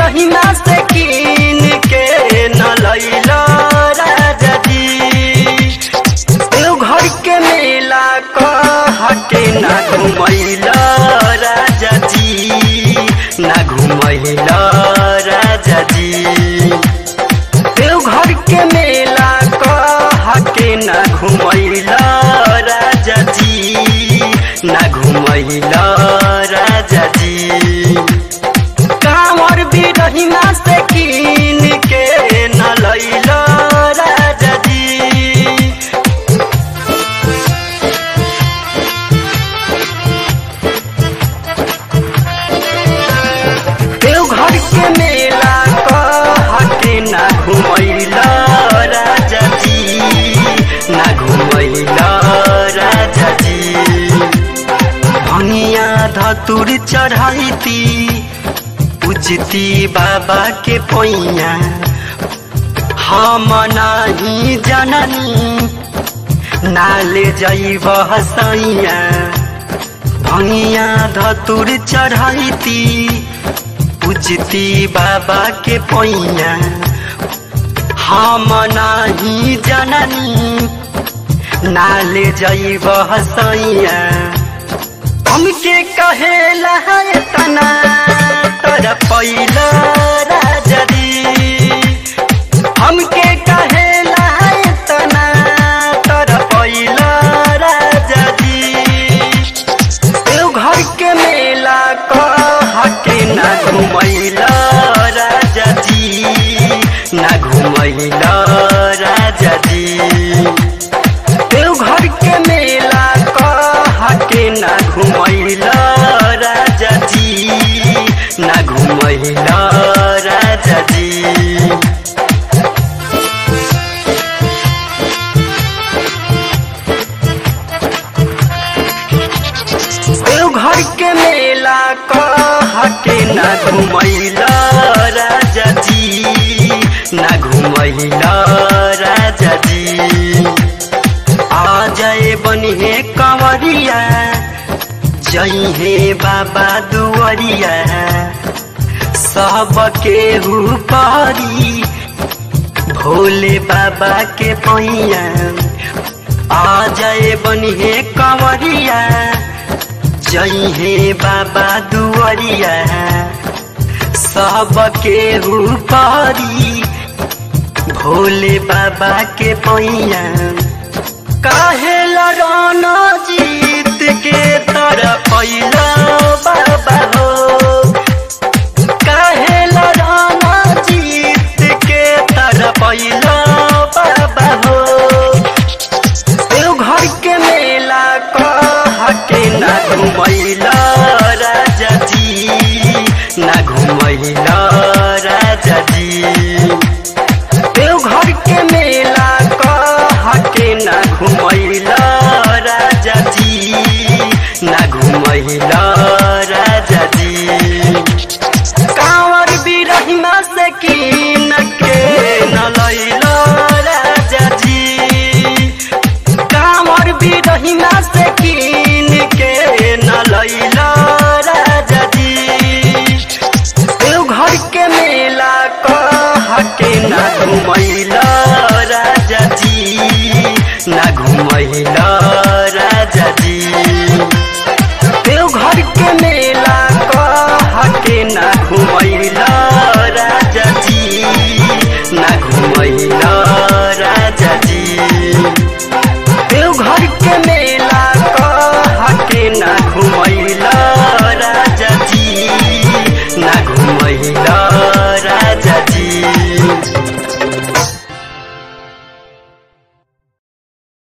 बिरहिमा से कीन के न लैला राजा जी देवघर के मेला कहके ना घुमैला राजा जी ना घुमैला राजा जी देवघर के मेला कहके ना घुमैला राजा जी ना घुमैला राजा जी कांवर बिरहिमा से कीन के न लैला राजा जी देवघर के मेला कहके ना घुमैला राजा जी ना घुमैला राजा जी भनिया धतुर चढ़ैती पूजती बाबा के पैया हम नाही जननी नाले जैब हसैया भनिया धतुर चढ़ैती पूजती बाबा के पैया हम नाही जननी नाले जैब हसैया हमके कहेला है तना तोरा पैला राजा जी हमके कहेला है तना तोरा पैला राजा जी देवघर के मेला कहके ना घुमैला राजा जी ना घुमैला राजा जी देवघर के मेला कहके ना घुमैला राजा जी ना घुमैला राजा जी देवघर के मेला कहके ना घुमैला राजा जी ना घुमैला राजा जी आ जाए बनिहे कंवरिया जई हे बाबा दुआरिया सब केहू करी भोले बाबा के पैया आ जाए बनिहे कंवरिया जई हे बाबा दुआरिया सब केहू करी भोले बाबा के पैया काहे लड़ाना जीत के तरह पैला बाबा हो काहे लड़ाना जीत के तरह पैला बाबा हो देवघर के मेला कहके ना घुमैला राजा जी ना घुमैला राजा जी